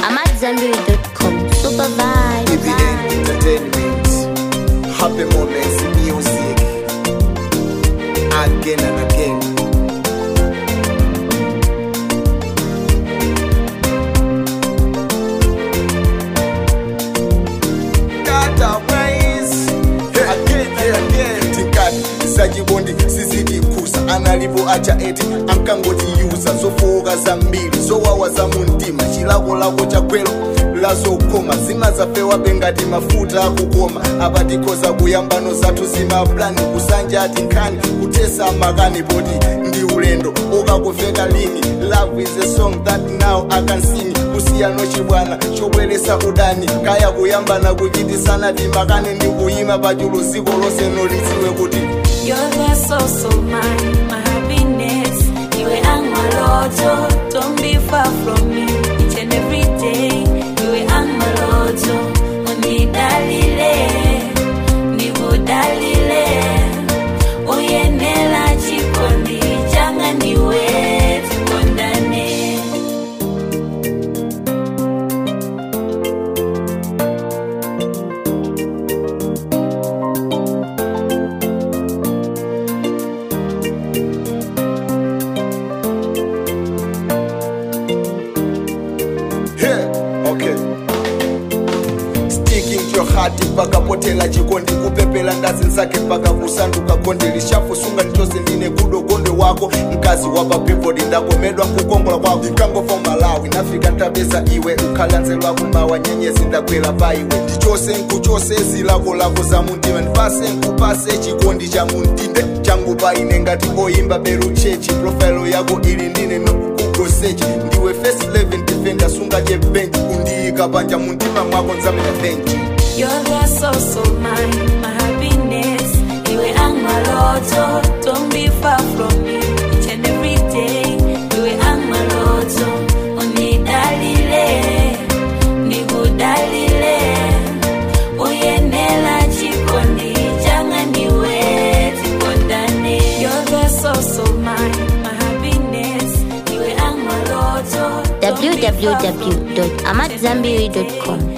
AmadZanbury.com. Super vibe. EBN Entertainment. Happy moments music. Again and again. Dataways. Again and again. Tikati sachibondi sizitikusa analipo acha eti ankangotiuza zofowoka zambiri zowawa za muntima chilakolako chakwelo lazokoma zimazapewa bengati mafuta akukoma apatikoza kuyambano zathu zimaplani kusanja ati nkhani kutesa makani poti ndi ulendo ukakuveka lini love is a song that now i can sing kusiyano chibwana chobweresa udani kaya kuyambana kuchitisana timakane ndi kuyima pachulu ziko lonse nolidziwe kuti You're the source of my, my happiness. Iwe angmaloto, don't be far from me. Each and every day, iwe angmaloto. Unidalile, nikudalile. Uyenela chikondi, changa niwe, tukondane. Hey, okay. Sticking to your heart pakapotela chikondi kupepela ndazi zake mpaka kusanduka konde lishafu sunga ndichose ndine kudo konde wako mkazi wapa people ndakomedwa kukongola kwako ndikangofa malawi nafika ntabeza iwe ukhalanzelwa kumawa nyenyezi ndakwela pa iwe ndichose nkuchose zilako lako za muntima ndipase nkupase chikondi cha muntinde changu pa ine ngati oyimba beru chechi profilo yako ili ndine nokugosechi ndiwe first 11 defender sunga chebenchi kundiyika panja muntima mwako nzamenya benchi You're the source of my, my happiness. Iwe angmaloto, don't be far from me. Each and every day, iwe angmaloto. Unidalile, nikudalile. Uyenela chikondi, changa niwe, tikondane. You're the source of my, my happiness. Iwe angmaloto, don't be far from me. www.amadzanbury.com.